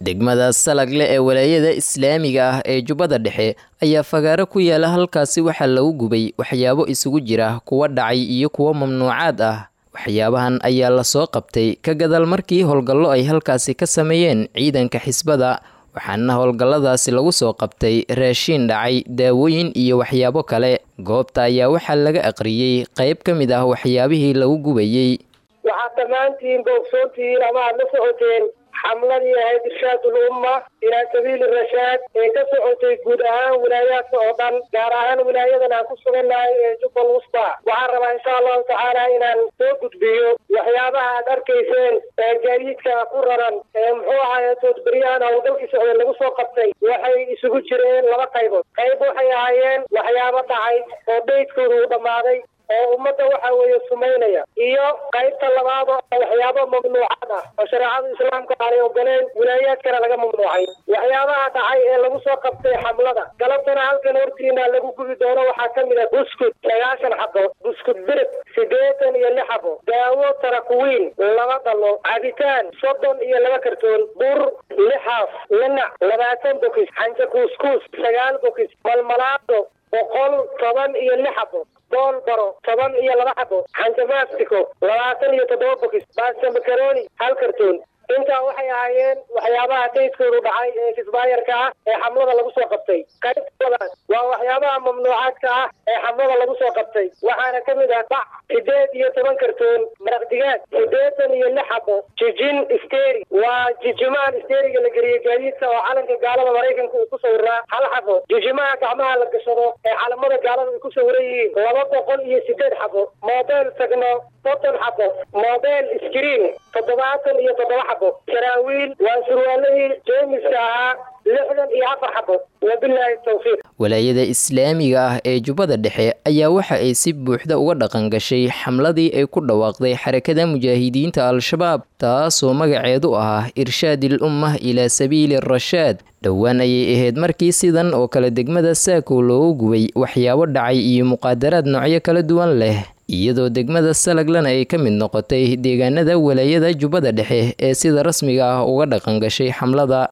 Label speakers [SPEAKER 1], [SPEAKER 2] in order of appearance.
[SPEAKER 1] degmada salagle ee walaayada islaamiga ah ee jubbada dhexe ayaa fagaaro ku yaala halkaasi waxaa lagu gubay waxyaabo isugu jira kuwa dhacay iyo kuwo mamnuucaad ah waxyaabahan ayaa lasoo qabtay ka gadaal markii howlgallo ay halkaasi ka sameeyeen ciidanka xisbada waxaana howlgalladaasi lagu soo qabtay raashiin dhacay daawooyin iyo waxyaabo kale goobta ayaa waxaa laga aqriyey qayb ka mid ah waxyaabihii lagu gubayey
[SPEAKER 2] waxaad dhammaantiin boogsoontihiin ama aad la socoteen xamladii ahayd irshaadul umma ilaa sabiili rashaad ee ka socotay guud ahaan wilaayaadka oo dhan gaar ahaan wilaayadan aan ku sugannahay ee jubbal wusta waxaan rabaa insha allahu tacaala inaan soo gudbiyo waxyaabaha aad arkayseen ee gaadiidka ku raran ee muxuu ahaye toodberyahan howlgalkii socda lagu soo qabtay waxay isugu jireen laba qaybood qayb waxay ahaayeen waxyaabo dhacay oo daydkooda uu dhammaaday oo ummadda waxa weeye sumaynaya iyo qaybta labaad oo waxyaabo mamnuucad ah oo shareecada islaamka aanay ogoleen wilaayaadkana laga mamnuucay waxyaabaha dhacay ee lagu soo qabtay xamlada galabtana halkan hortiina lagu gubi doono waxaa ka mid ah buskud sagaashan xabo buskud birib siddeetan iyo lix xabo daawo tarakuwiin laba dhalo cabitaan soddon iyo laba kartoon bur lixaaf linac labaatan bokis xanja kuuskuus sagaal bokis malmalaado boqol toban iyo lix xabo bool baro toban iyo laba xabo xanjamaastiko labaatan iyo toddoba bokis baasta makaroni hal kartoon intaa waxay ahaayeen waxyaabaha daydkoodu dhacay ee kisbaayarka ah ee xamlada lagu soo qabtay qaybtoodaas waa waxyaabaha mamnuucaadka ah ee xamlada lagu soo qabtay waxaana ka mid ah bac sideed iyo toban kartoon maraq digaag siddeetan iyo lix xabo jijin steri waa jijimahan steriga la geliyey gaadiidka oo calanka gaalada maraykanka uu ku sawiraa hal xabo jijimaha gacmaha la gashado ee calamada gaalada ay ku sawiran yihiin laba boqol iyo sideed xabo mobile tagno soddon xabo mobile screen toddobaatan iyo toddoba xabo saraawiil waa surwaaladii jeemiska ahaa lixdan iyo afar xabo wabilaahi tawfiiq
[SPEAKER 1] walaayada islaamiga ah ee jubbada dhexe ayaa waxa ay si buuxda uga dhaqan gashay xamladii ay ku dhawaaqday xarakada mujaahidiinta al-shabaab taasoo magaceedu ahaa irshaadil ummah ilaa sabiili rashaad dhowaan ayay ahayd markii sidan oo kale degmada saako loogu gubay waxyaabo dhacay iyo muqaadaraad noocyo kala duwan leh iyadoo degmada salaglana ay ka mid noqotay deegaanada walaayada jubbada dhexe ee sida rasmiga ah uga dhaqan gashay xamlada